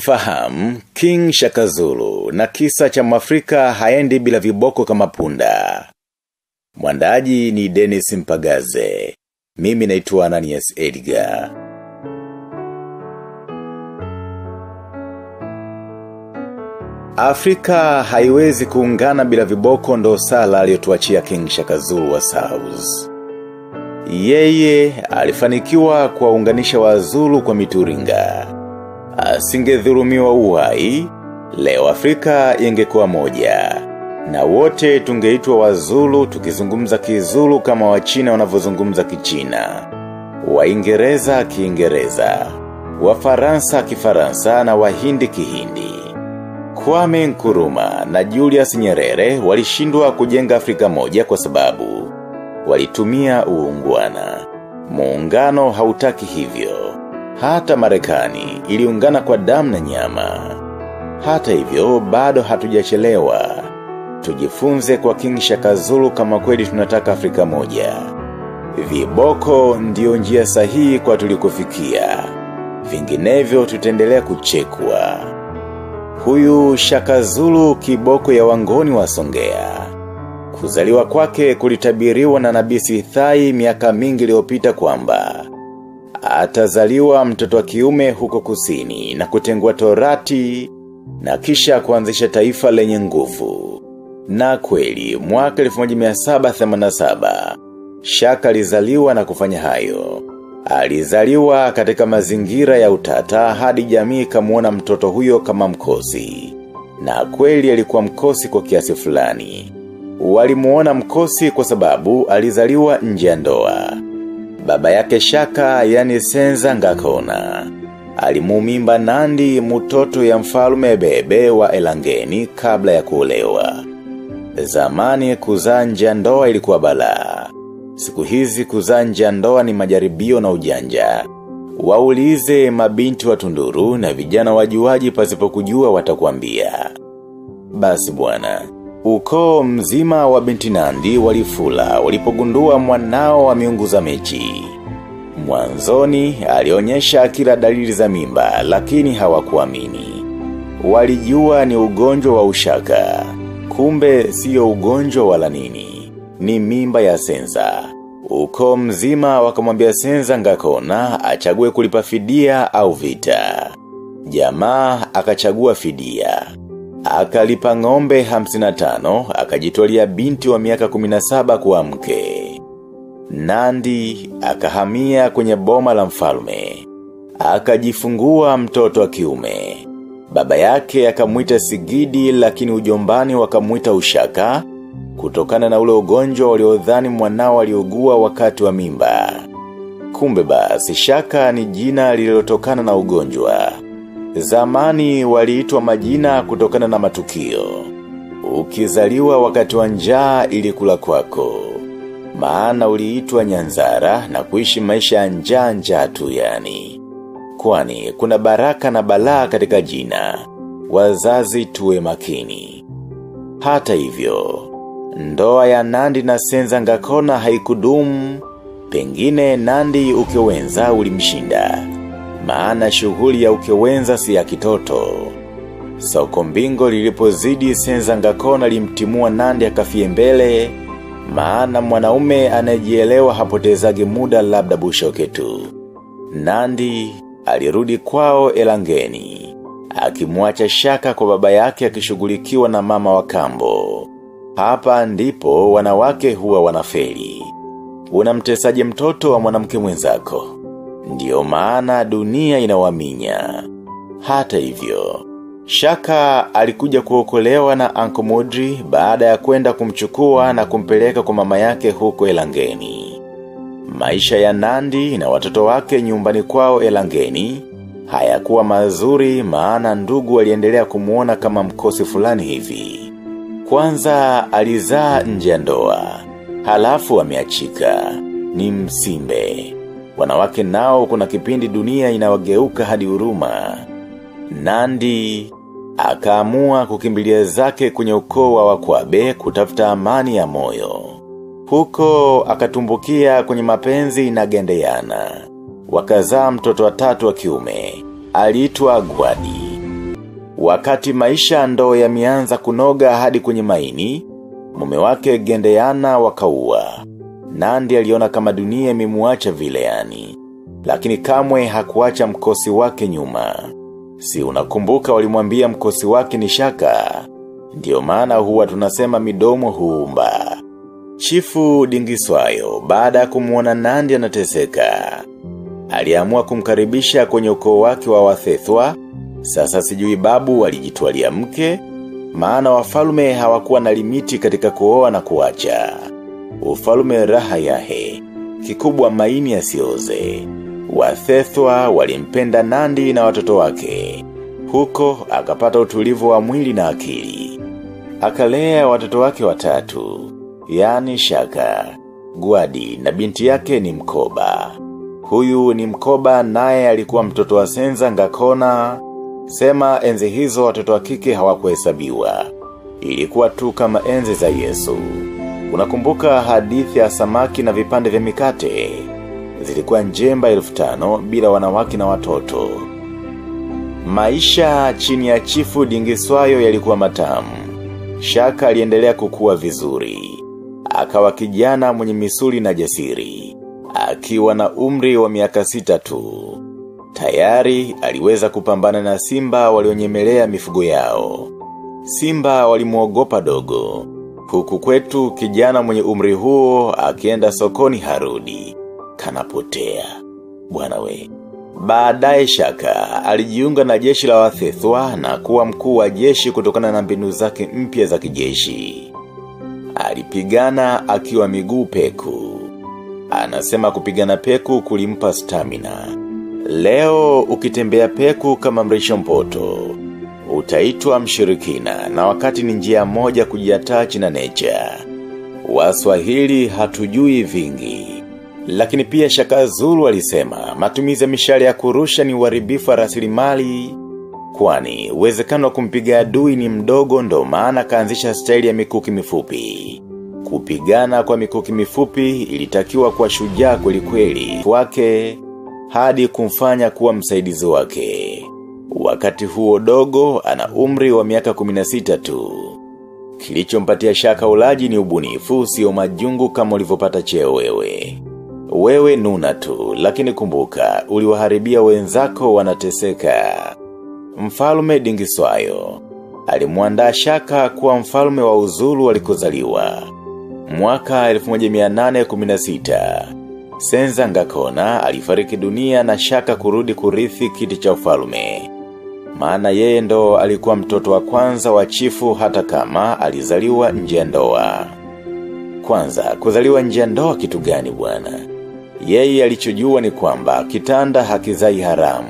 Mfahamu King Shakazulu na kisa cha mwafrika haendi bila viboko kama punda. Mwandaji ni Dennis Mpagaze. Mimi naitwa Ananias Edgar. Afrika haiwezi kuungana bila viboko ndo sala aliyotuachia King Shakazulu wa South. Yeye alifanikiwa kuwaunganisha wazulu kwa mituringa. Asingedhulumiwa uhai, leo Afrika ingekuwa moja. Na wote tungeitwa wazulu tukizungumza kizulu kama wachina wanavyozungumza kichina. Waingereza kiingereza. Wafaransa kifaransa na wahindi kihindi. Kwame Nkuruma na Julius Nyerere walishindwa kujenga Afrika moja kwa sababu walitumia uungwana. Muungano hautaki hivyo. Hata Marekani iliungana kwa damu na nyama. Hata hivyo bado hatujachelewa. Tujifunze kwa King Shakazulu kama kweli tunataka Afrika moja. Viboko ndio njia sahihi kwa tulikofikia. Vinginevyo tutaendelea kuchekwa. Huyu Shakazulu kiboko ya wangoni wa Songea. Kuzaliwa kwake kulitabiriwa na nabii Sithai miaka mingi iliyopita kwamba atazaliwa mtoto wa kiume huko kusini na kutengua torati na kisha kuanzisha taifa lenye nguvu. Na kweli mwaka 1787 Shaka alizaliwa na kufanya hayo. Alizaliwa katika mazingira ya utata hadi jamii kamuona mtoto huyo kama mkosi. Na kweli alikuwa mkosi kwa kiasi fulani. Walimuona mkosi kwa sababu alizaliwa nje ya ndoa. Baba yake shaka yani senza ngakona. Alimumimba nandi mtoto ya mfalume bebe wa elangeni kabla ya kuolewa. Zamani kuzaa nje ya ndoa ilikuwa balaa. Siku hizi kuzaa nje ya ndoa ni majaribio na ujanja. Waulize mabinti wa tunduru na vijana wajuaji pasipo kujua watakwambia. Basi bwana, ukoo mzima wa binti nandi walifula walipogundua mwanao wa miungu za mechi. Mwanzoni alionyesha kila dalili za mimba lakini hawakuamini. Walijua ni ugonjwa wa ushaka. Kumbe sio ugonjwa wala nini. Ni mimba ya senza. Uko mzima wakamwambia senza ngakona achague kulipa fidia au vita. Jamaa akachagua fidia. Akalipa ngombe 55, akajitwalia binti wa miaka 17 kuwa mke. Nandi, akahamia kwenye boma la mfalme. Akajifungua mtoto wa kiume. Baba yake akamwita sigidi lakini ujombani wakamwita ushaka, kutokana na ule ugonjwa waliodhani mwanao aliugua wakati wa mimba. Kumbe basi shaka ni jina lililotokana na ugonjwa. Zamani waliitwa majina kutokana na matukio. Ukizaliwa wakati wa njaa ilikula kwako. Maana uliitwa nyanzara na kuishi maisha ya njaa njaa tu yani. Kwani kuna baraka na balaa katika jina. Wazazi tuwe makini. Hata hivyo, ndoa ya Nandi na Senza Ngakona haikudumu, pengine Nandi ukewenza ulimshinda. Maana shughuli ya ukewenza si ya kitoto. Soko mbingo lilipozidi Senza Ngakona limtimua Nandi akafie mbele, maana mwanaume anajielewa hapotezagi muda labda bushoke tu. Nandi alirudi kwao elangeni. Akimwacha shaka kwa baba yake akishughulikiwa na mama wa kambo. Hapa ndipo wanawake huwa wanafeli. Unamtesaje mtoto wa mwanamke mwenzako. Ndiyo maana dunia inawaminya. Hata hivyo. Shaka alikuja kuokolewa na Uncle Modri baada ya kwenda kumchukua na kumpeleka kwa mama yake huko elangeni. Maisha ya Nandi na watoto wake nyumbani kwao elangeni, hayakuwa mazuri maana ndugu waliendelea kumuona kama mkosi fulani hivi. Kwanza alizaa nje ya ndoa, halafu ameachika, ni msimbe. Wanawake nao kuna kipindi dunia inawageuka hadi huruma. Nandi, akaamua kukimbilia zake kwenye ukoo wa wakwabe kutafuta amani ya moyo. Huko akatumbukia kwenye mapenzi na gendeana. Wakazaa mtoto wa tatu wa kiume. Aliitwa Gwadi. Wakati maisha ndo yameanza kunoga hadi kwenye maini, mume wake gendeana wakaua. Nandi aliona kama dunia imemuacha vile yani. Lakini kamwe hakuacha mkosi wake nyuma. Si unakumbuka walimwambia mkosi wake ni shaka. Ndiyo maana huwa tunasema midomo huumba. Chifu dingiswayo, baada ya kumuona nandi anateseka. Aliamua kumkaribisha kwenye ukoo wake wa wathethwa, sasa sijui babu walijitwalia mke, maana wafalume hawakuwa na limiti katika kuoa na kuacha. Ufalume raha yahe, kikubwa maini yasioze. Wathethwa walimpenda nandi na watoto wake. Huko akapata utulivu wa mwili na akili. Akalea watoto wake watatu, yani shaka, guadi na binti yake ni mkoba. Huyu ni mkoba naye alikuwa mtoto wa senza ngakona, sema enzi hizo watoto wa kike hawakuhesabiwa. Ilikuwa tu kama enzi za Yesu. Unakumbuka hadithi ya samaki na vipande vya mikate. Zilikuwa njemba elfu tano bila wanawake na watoto. Maisha chini ya chifu dingiswayo yalikuwa matamu. Shaka aliendelea kukua vizuri. Akawa kijana mwenye misuli na jasiri. Akiwa na umri wa miaka sita tu. Tayari aliweza kupambana na simba walionyemelea mifugo yao. Simba walimuogopa dogo. Huku kwetu kijana mwenye umri huo akienda sokoni harudi. Kanapotea. Bwana we. Baadaye shaka, alijiunga na jeshi la wathethwa na kuwa mkuu wa jeshi kutokana na mbinu zake mpya za kijeshi. Alipigana akiwa miguu peku. Anasema kupigana peku kulimpa stamina. Leo ukitembea peku kama mrisho mpoto. Utaitwa mshirikina na wakati ni njia moja kujiatachi na nature. Waswahili hatujui vingi. Lakini pia shaka zulu alisema matumizi ya mishale ya kurusha ni uharibifu wa rasilimali kwani uwezekano wa kumpiga adui ni mdogo ndo maana kaanzisha staili ya mikuki mifupi. Kupigana kwa mikuki mifupi ilitakiwa kwa shujaa kweli kweli wake hadi kumfanya kuwa msaidizi wake. Wakati huo dogo ana umri wa miaka 16 tu. Kilichompatia shaka ulaji ni ubunifu sio majungu kama ulivyopata cheo wewe. Wewe nuna tu, lakini kumbuka, uliwaharibia wenzako wanateseka. Mfalme dingiswayo. Alimuandaa shaka kuwa mfalme wa uzulu walikozaliwa. Mwaka 1816. Senza ngakona alifariki dunia na shaka kurudi kurithi kiti cha ufalme. Maana yeye ndo alikuwa mtoto wa kwanza wa chifu hata kama alizaliwa nje ya ndoa. Kwanza, kuzaliwa nje ya ndoa kitu gani bwana? Yeye alichojua ni kwamba kitanda hakizai haramu.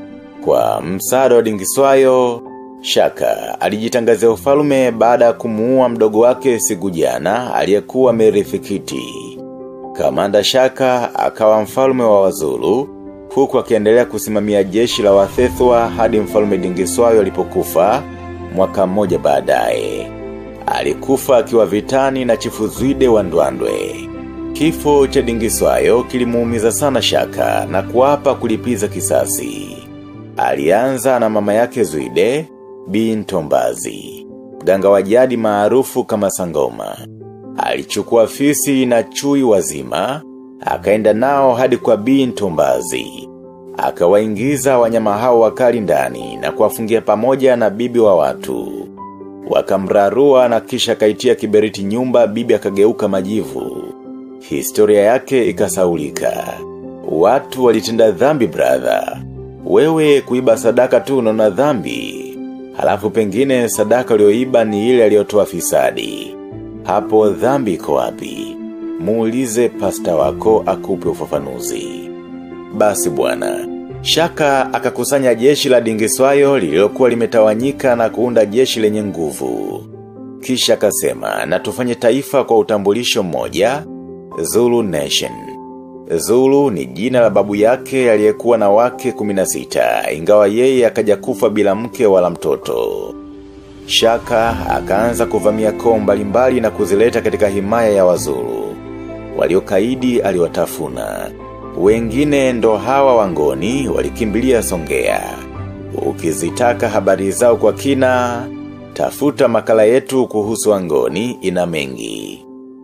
Kwa msaada wa dingiswayo, Shaka alijitangazia ufalme baada ya kumuua mdogo wake siku jana aliyekuwa merifikiti. Kamanda Shaka akawa mfalme wa wazulu, huku akiendelea kusimamia jeshi la wathethwa hadi mfalme dingiswayo alipokufa mwaka mmoja baadaye. Alikufa akiwa vitani na chifu Zwide wa Ndwandwe. Kifo cha dingiswayo kilimuumiza sana shaka na kuapa kulipiza kisasi. Alianza na mama yake Zwide, bin Tombazi. Mganga wa jadi maarufu kama Sangoma. Alichukua fisi na chui wazima, akaenda nao hadi kwa bin Tombazi. Akawaingiza wanyama hao wakali ndani na kuwafungia pamoja na bibi wa watu. Wakamrarua na kisha kaitia kiberiti nyumba bibi akageuka majivu. Historia yake ikasaulika. Watu walitenda dhambi brother. Wewe kuiba sadaka tu unaona dhambi. Halafu pengine sadaka ulioiba ni ile aliyotoa fisadi. Hapo dhambi iko wapi? Muulize pasta wako akupe ufafanuzi. Basi bwana, Shaka akakusanya jeshi la dingiswayo lililokuwa limetawanyika na kuunda jeshi lenye nguvu. Kisha akasema na tufanye taifa kwa utambulisho mmoja, Zulu Nation. Zulu ni jina la babu yake aliyekuwa na wake 16, ingawa yeye akaja kufa bila mke wala mtoto. Shaka akaanza kuvamia koo mbalimbali na kuzileta katika himaya ya wazulu. Waliokaidi aliwatafuna. Wengine ndo hawa wangoni walikimbilia songea. Ukizitaka habari zao kwa kina, tafuta makala yetu kuhusu angoni ina mengi.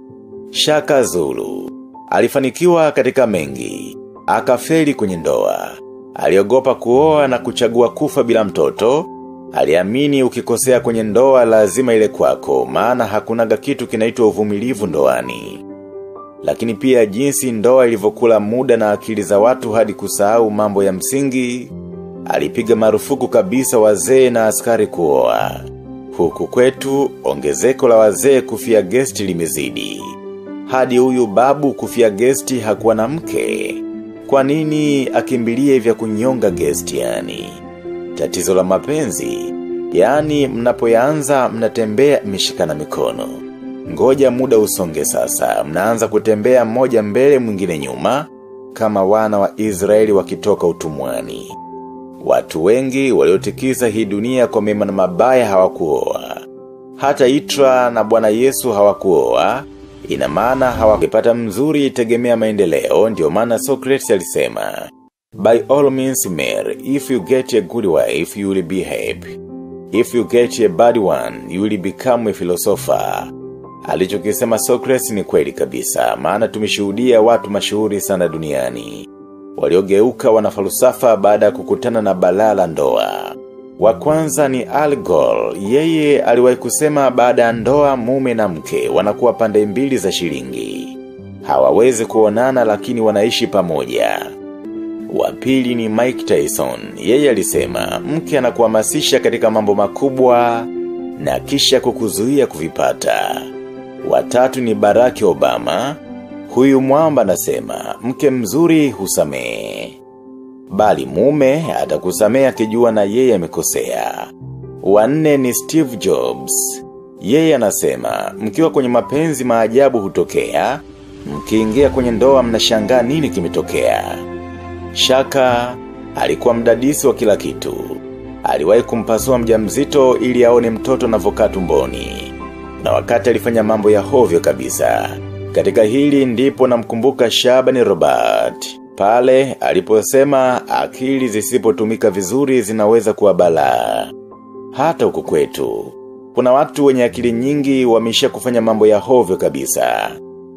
Shaka Zulu, alifanikiwa katika mengi, akafeli kwenye ndoa. Aliogopa kuoa na kuchagua kufa bila mtoto, aliamini ukikosea kwenye ndoa lazima ile kwako, maana hakunaga kitu kinaitwa uvumilivu ndoani. Lakini pia jinsi ndoa ilivyokula muda na akili za watu hadi kusahau mambo ya msingi, alipiga marufuku kabisa wazee na askari kuoa. Huku kwetu, ongezeko la wazee kufia gesti limezidi. Hadi huyu babu kufia gesti hakuwa na mke. Kwa nini akimbilie vya kunyonga gesti yani? Tatizo la mapenzi, yani mnapoyaanza mnatembea mishikana mikono. Ngoja muda usonge sasa, mnaanza kutembea mmoja mbele mwingine nyuma, kama wana wa Israeli wakitoka utumwani. Watu wengi waliotikisa hii dunia kwa mema na mabaya hawakuoa. Hata Itra na bwana Yesu hawakuoa, ina maana hawakupata mzuri tegemea maendeleo, ndio maana Socrates alisema, By all means marry, if you get a good wife, you will be happy. If you get a bad one, you will become a philosopher. Alichokisema Socrates ni kweli kabisa, maana tumeshuhudia watu mashuhuri sana duniani. Waliogeuka wanafalsafa baada ya kukutana na balaa la ndoa. Wa kwanza ni Al Gore, yeye aliwahi kusema baada ya ndoa mume na mke wanakuwa pande mbili za shilingi. Hawawezi kuonana lakini wanaishi pamoja. Wa pili ni Mike Tyson, yeye alisema mke anakuhamasisha katika mambo makubwa na kisha kukuzuia kuvipata. Watatu ni Barack Obama, huyu mwamba anasema mke mzuri husamehe Bali mume atakusamea akijua na yeye amekosea. Wanne ni Steve Jobs. Yeye anasema, mkiwa kwenye mapenzi maajabu hutokea, mkiingia kwenye ndoa mnashangaa nini kimetokea. Shaka, alikuwa mdadisi wa kila kitu. Aliwahi kumpasua mjamzito ili aone mtoto anavyokaa tumboni. Na wakati alifanya mambo ya hovyo kabisa. Katika hili ndipo namkumbuka Shabani Robert. Pale, aliposema akili zisipotumika vizuri zinaweza kuwa balaa. Hata huku kwetu, kuna watu wenye akili nyingi wamesha kufanya mambo ya hovyo kabisa.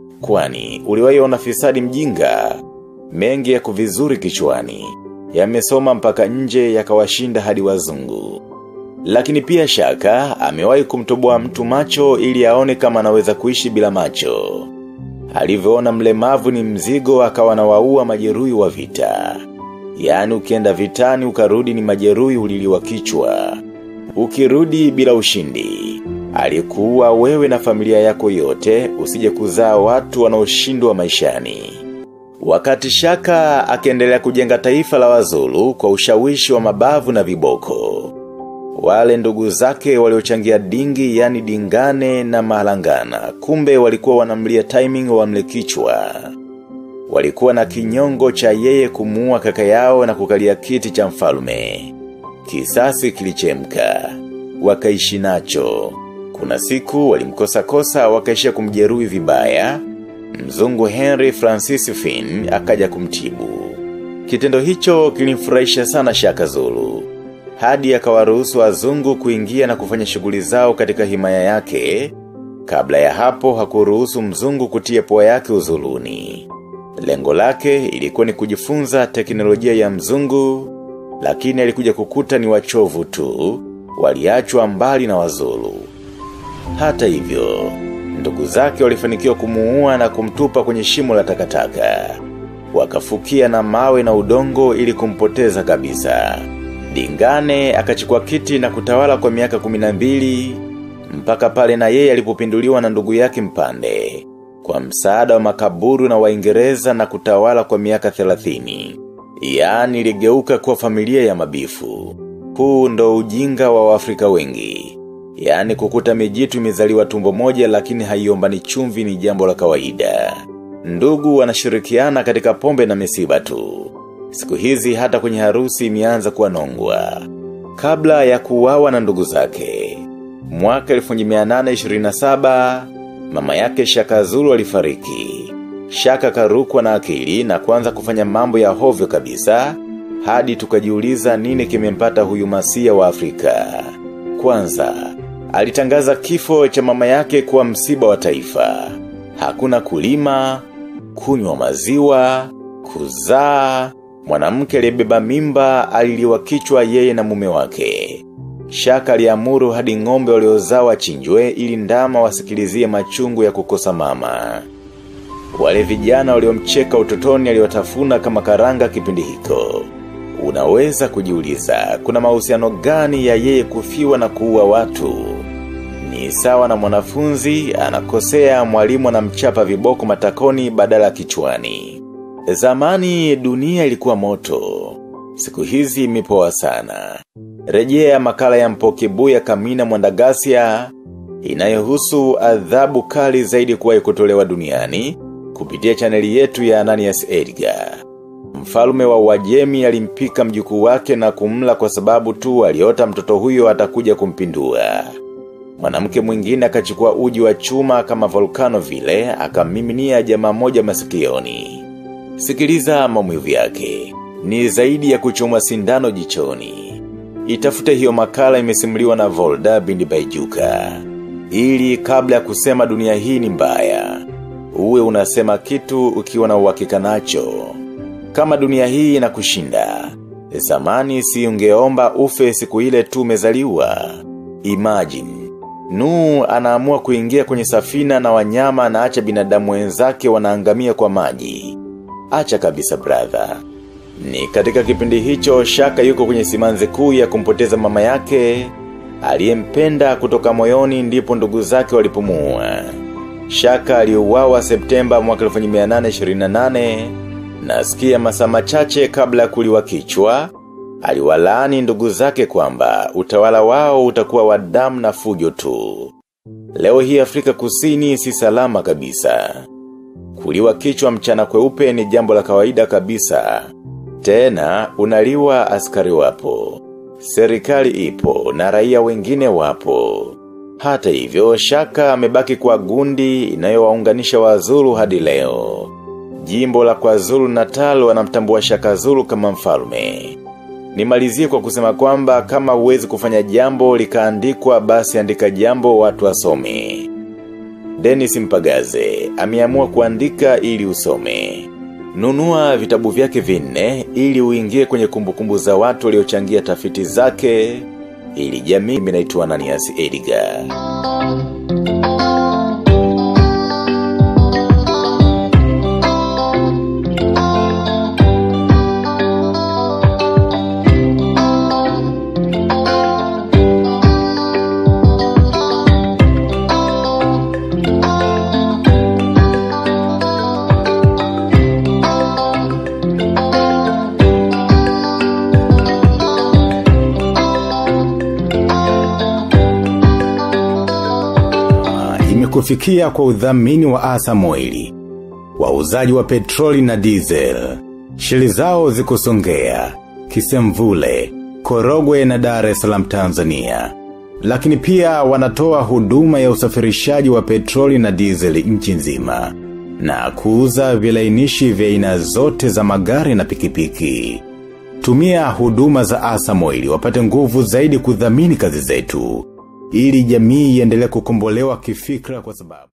Kwani, uliwahi ona fisadi mjinga, mengi ya kuvizuri kichwani, yamesoma mpaka nje yakawashinda hadi wazungu. Lakini pia shaka, amewahi kumtoboa mtu macho ili aone kama anaweza kuishi bila macho. Alivyoona mlemavu ni mzigo akawa na waua majeruhi wa vita. Yaani ukienda vitani ukarudi ni majeruhi uliliwa kichwa. Ukirudi bila ushindi. Alikuwa wewe na familia yako yote usije kuzaa watu wanaoshindwa maishani. Wakati shaka akiendelea kujenga taifa la wazulu kwa ushawishi wa mabavu na viboko. Wale ndugu zake waliochangia dingi yani dingane na malangana. Kumbe walikuwa wanamlia timing wa mlekichwa. Walikuwa na kinyongo cha yeye kumuua kaka yao na kukalia kiti cha mfalme. Kisasi kilichemka. Wakaishi nacho. Kuna siku walimkosa kosa wakaishia kumjeruhi vibaya. Mzungu Henry Francis Finn akaja kumtibu. Kitendo hicho kilimfurahisha sana Shaka Zulu hadi akawaruhusu wazungu kuingia na kufanya shughuli zao katika himaya yake, kabla ya hapo hakuruhusu mzungu kutia pua yake uzuluni. Lengo lake ilikuwa ni kujifunza teknolojia ya mzungu, lakini alikuja kukuta ni wachovu tu, waliachwa mbali na wazulu. Hata hivyo, ndugu zake walifanikiwa kumuua na kumtupa kwenye shimo la takataka. Wakafukia na mawe na udongo ili kumpoteza kabisa. Dingane akachukua kiti na kutawala kwa miaka kuminambili, mpaka pale na yeye alipopinduliwa na ndugu yake mpande, kwa msaada wa makaburu na waingereza na kutawala kwa miaka thelathini. Yaani iligeuka kuwa familia ya mabifu. Huu ndo ujinga wa Waafrika wengi. Yaani kukuta mijitu imezaliwa tumbo moja lakini haiombani chumvi ni jambo la kawaida. Ndugu wanashirikiana katika pombe na misiba tu. Siku hizi hata kwenye harusi imeanza kuwa nongwa. Kabla ya kuuawa na ndugu zake. Mwaka 1827, mama yake Shaka Zulu alifariki. Shaka karukwa na akili na kuanza kufanya mambo ya hovyo kabisa, hadi tukajiuliza nini kimempata huyu masia wa Afrika. Kwanza, alitangaza kifo cha mama yake kuwa msiba wa taifa. Hakuna kulima, kunywa maziwa, kuzaa, mwanamke aliyebeba mimba aliliwa kichwa yeye na mume wake. Shaka aliamuru hadi ng'ombe waliozaa wachinjwe ili ndama wasikilizie machungu ya kukosa mama. Wale vijana waliomcheka utotoni aliwatafuna kama karanga kipindi hiko. Unaweza kujiuliza, kuna mahusiano gani ya yeye kufiwa na kuua watu? Ni sawa na mwanafunzi, anakosea mwalimu anamchapa viboko matakoni badala kichwani. Zamani dunia ilikuwa moto. Siku hizi imepoa sana. Rejea makala ya mpokibuya kamina mwandagasia, inayohusu adhabu kali zaidi kuwahi kutolewa duniani, kupitia chaneli yetu ya Ananias Edgar. Mfalme wa wajemi alimpika mjukuu wake na kumla kwa sababu tu aliota mtoto huyo atakuja kumpindua. Mwanamke mwingine akachukua uji wa chuma kama volkano vile, akamiminia jamaa moja masikioni. Sikiliza maumivu yake. Ni zaidi ya kuchomwa sindano jichoni. Itafute hiyo makala imesimuliwa na Volda Bindi Baijuka. Ili kabla ya kusema dunia hii ni mbaya. Uwe unasema kitu ukiwa na uhakika nacho. Kama dunia hii inakushinda. Zamani si ungeomba ufe siku ile tu umezaliwa. Imagine. Nuu anaamua kuingia kwenye safina na wanyama anaacha binadamu wenzake wanaangamia kwa maji. Acha kabisa brother. Ni katika kipindi hicho Shaka yuko kwenye simanzi kuu ya kumpoteza mama yake, aliyempenda kutoka moyoni ndipo ndugu zake walipumua. Shaka aliuawa Septemba mwaka 1828 nasikia masaa machache kabla ya kuliwa kichwa, aliwalaani ndugu zake kwamba utawala wao utakuwa wa damu na fujo tu. Leo hii Afrika Kusini si salama kabisa. Kuliwa kichwa mchana kweupe ni jambo la kawaida kabisa. Tena, unaliwa askari wapo. Serikali ipo na raia wengine wapo. Hata hivyo, shaka amebaki kwa gundi inayowaunganisha wazulu hadi leo. Jimbo la kwa zulu natal wanamtambua shaka zulu kama mfalme. Nimalizie kwa kusema kwamba kama uwezi kufanya jambo likaandikwa basi andika jambo watu wasome. Dennis Mpagaze, ameamua kuandika ili usome. Nunua vitabu vyake vinne ili uingie kwenye kumbukumbu za watu waliochangia tafiti zake ili jamii minaitwa Ananias Edgar. Imekufikia kwa udhamini wa asa moili. Wauzaji wa petroli na diesel. Shili zao zikusongea. Kisemvule, Korogwe na Dar es Salaam Tanzania. Lakini pia wanatoa huduma ya usafirishaji wa petroli na diesel nchi nzima. Na kuuza vilainishi vya aina zote za magari na pikipiki. Tumia huduma za asa moili wapate nguvu zaidi kudhamini kazi zetu ili jamii iendelee kukombolewa kifikra kwa sababu.